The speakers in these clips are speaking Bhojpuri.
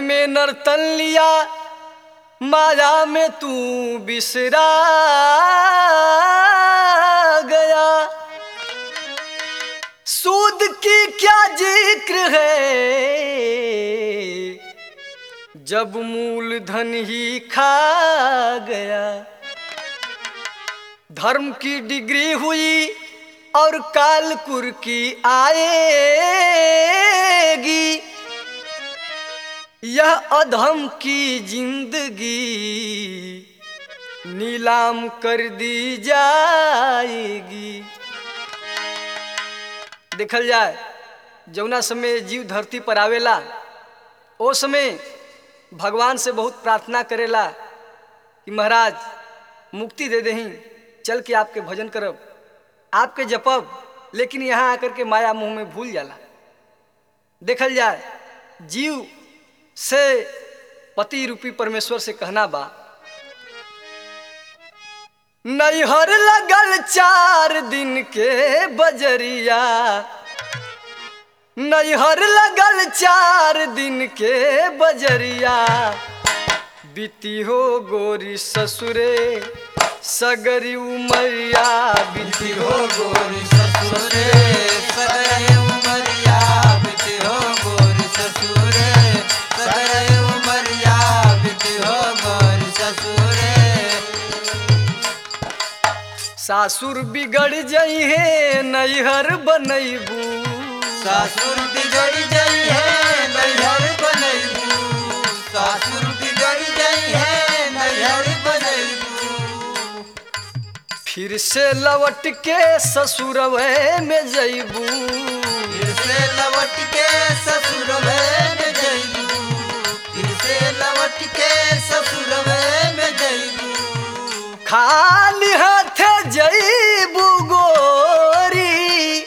में नर्तन लिया माया में तू बिसरा गया सूद की क्या जिक्र है जब मूलधन ही खा गया धर्म की डिग्री हुई और कालकुर की आएगी यह अधम की जिंदगी नीलाम कर दी जाएगी देखल जाए जौना समय जीव धरती पर आवेला ओ समय भगवान से बहुत प्रार्थना करेला कि महाराज मुक्ति दे दही चल के आपके भजन करब आपके जपब लेकिन यहाँ आकर के माया मुंह में भूल जाला देखल जाए जीव से पति रूपी परमेश्वर से कहना बा नैहर लगल चार दिन के बजरिया नैहर लगल चार दिन के बजरिया बीती हो गोरी ससुरे सगरी उमरिया बीती हो गोरी ससुरे सगरे उमरिया बिति हो गोरी ससुरे सगरे उमरिया बिति हो गोरी ससुरे सासुर बिगड़ जई है नैहर बनैबू सासुर बिगड़ गई है नैहर बनैबू सासुर बिगड़ गई है नैहर बनैबू फिर से लौट के ससुरवे में जैबू फिर से लौट के ससुर में जइबू फिर से लौट के ससुर में जइबू खाली हाथ जैबू गोरी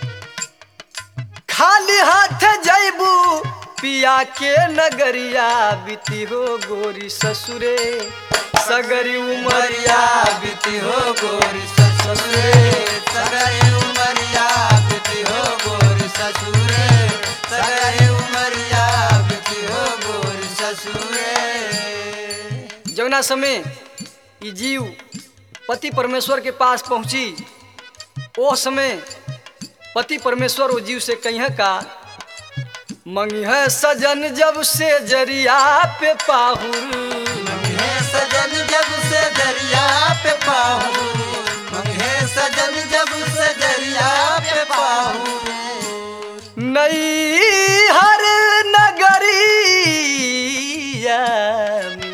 खाली हाथ जैबू पिया के नगरिया बीती हो गोरी ससुरे सगरी उमरिया उमरिया बीती हो गोरी ससुरे सगरे उमरिया बीती हो गोरी ससुरे सगरे उमरिया बीती हो गोरी ससुरे जौना समय ई जीव पति परमेश्वर के पास पहुंची ओ समय पति परमेश्वर वो जीव से कहीं का मंगी है सजन जब से जरिया पे पाहुर मंगे सजन जब से दरिया पे पाहू मंगे सजन जब से दरिया पे पाहू नई हर नगरिया में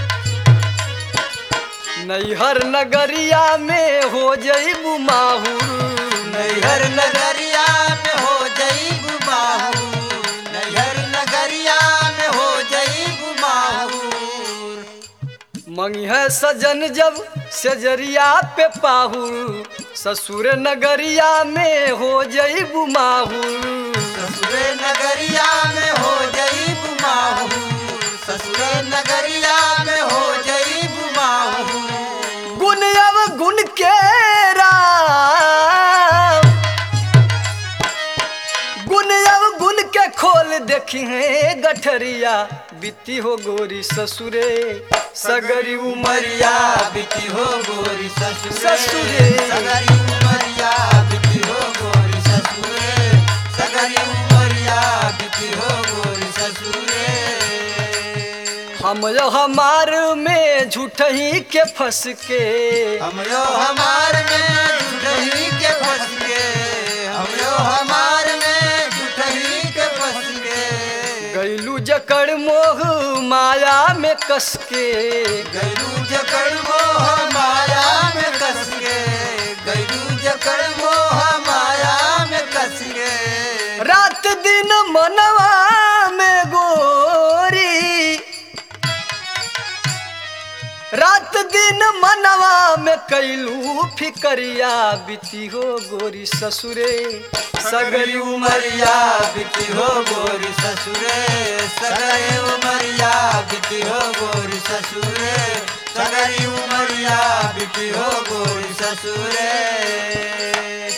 नैहर नगरिया में हो जईबू माहुर नैहर नगरिया में हो जई गुमाहू नैहर नगरिया में हो जई गुमाहू मंगी है सजन जब सजरिया पे पाहुर ससुर नगरिया में हो जईबू माहुर ससुरे नगरिया में हो जई गुमाहू ससुरे नगरिया में हो जई गुमाहू गुण अब गुण के राम गुण अब गुण के खोल देखी है गठरिया बीती हो गोरी ससुरे सगरी उमरिया उमरिया बिती हो गोरी ससुरे ससुरे। सगरी उमरिया बिती हो गोरी ससुरे सगरी उमरिया बिती हो गोरी ससुरे हम जो हमार में झूठही के फंस के हम यो हमार में जुटही के फंस के हम यो हमार में जुटही के फंस के गैलू जकड़ मोह माया में कस के गैलू जकड़ मोह माया में कस के गैलू जकड़ मोह माया में कस के रात दिन मनवा में गोरी रात दिन मनवा में कैलू फिकरिया बीती हो गोरी ससुरे सगरी उमरिया उमरिया बिती हो गोरी ससुरे सगरे उमरिया बिती हो गोरी ससुरे सगरी उमरिया बिती हो गोरी ससुरे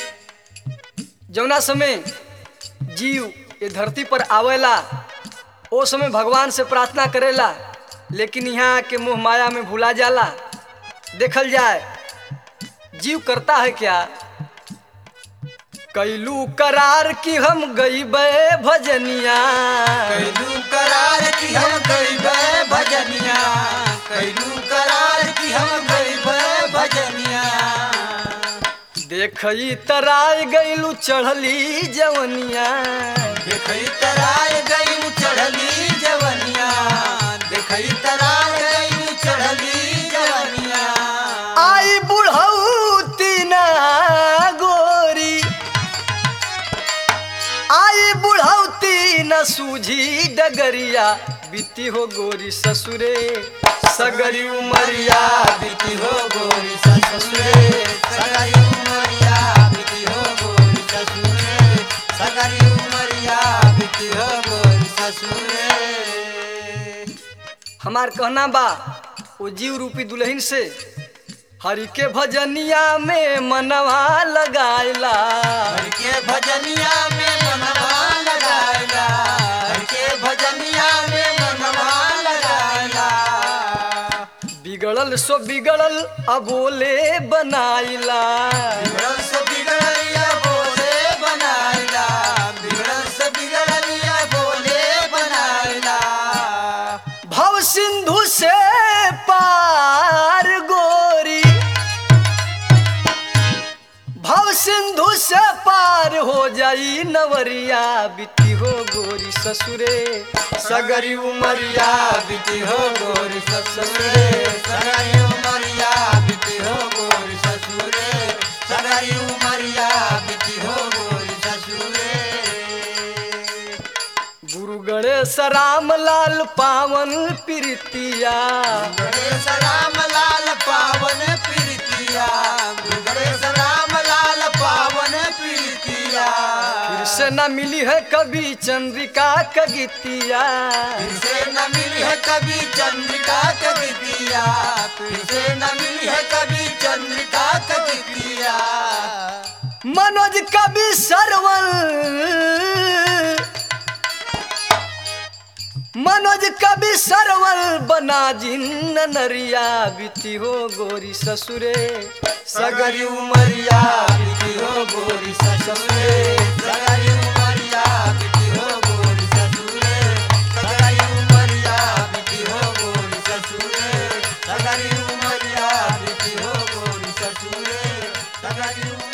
जौना समय जीव ये धरती पर आवेला ओ समय भगवान से प्रार्थना करेला लेकिन यहाँ के मोह माया में भुला जाला देखल जाए जीव करता है क्या कैलू करार की हम गई भजनिया कैलू करार की हम गईबे भजनिया कैलू करार की हम गईबे भजनिया देखई तराय गईलू चढ़ली जवनिया देखई तराय गई चढ़ली जवनिया देखई तराय गई चढ़ली जवनिया आई बुढ़ौती ना गोरी आई बुढ़ौती न सूझी डगरिया बीती हो गोरी ससुरे सगरी उमरिया बीती हो गोरी ससुरे सगरी उमरिया बीती हो गोरी ससुरे सगरी उमरिया बीती हो गोरी ससुरे हमार कहना बा वो जीव रूपी दुल्हन से हरि के भजनिया में मनवा लगायला हर के भजनिया में मनवा लगायला हर के भजनिया में मनवा लगायला बिगड़ल सो बिगड़ल अबोले बनाइला बिगड़ल से बिगड़लिया बोले बनायला बिगड़ल से बिगड़लिया बोले बनायला भव सिंधु से पार गोरी भव सिंधु से पार हो जाई नवरिया बीती हो गोरी ससुरे सगरी उमरिया बीती हो गोरी ससुरे सगाई उमरिया बीती हो गोरी ससुरे सगाई उमरिया बीती हो गोरी ससुरे गुरु गणेश राम लाल पावन प्रीतिया गणेश राम लाल पावन प्रीतिया गणेश राम लाल पावन प्रीतिया फिर से न मिली है कभी चंद्रिका कगितिया फिर से न मिली है कभी चंद्रिका कवितिया फिर से न मिली है कभी चंद्रिका कवितिया मनोज कवि सरवल मनोज कवि सरवल बना जिन नरिया बीती हो गोरी ससुरे सगरी उमरिया बीती हो गोरी ससुरे सगरी उमरिया बीती हो गोरी ससुरे सगरी उमरिया बीती हो गोरी ससुरे सगरी उमरिया बीती हो गोरी ससुरे सगरी उमरिया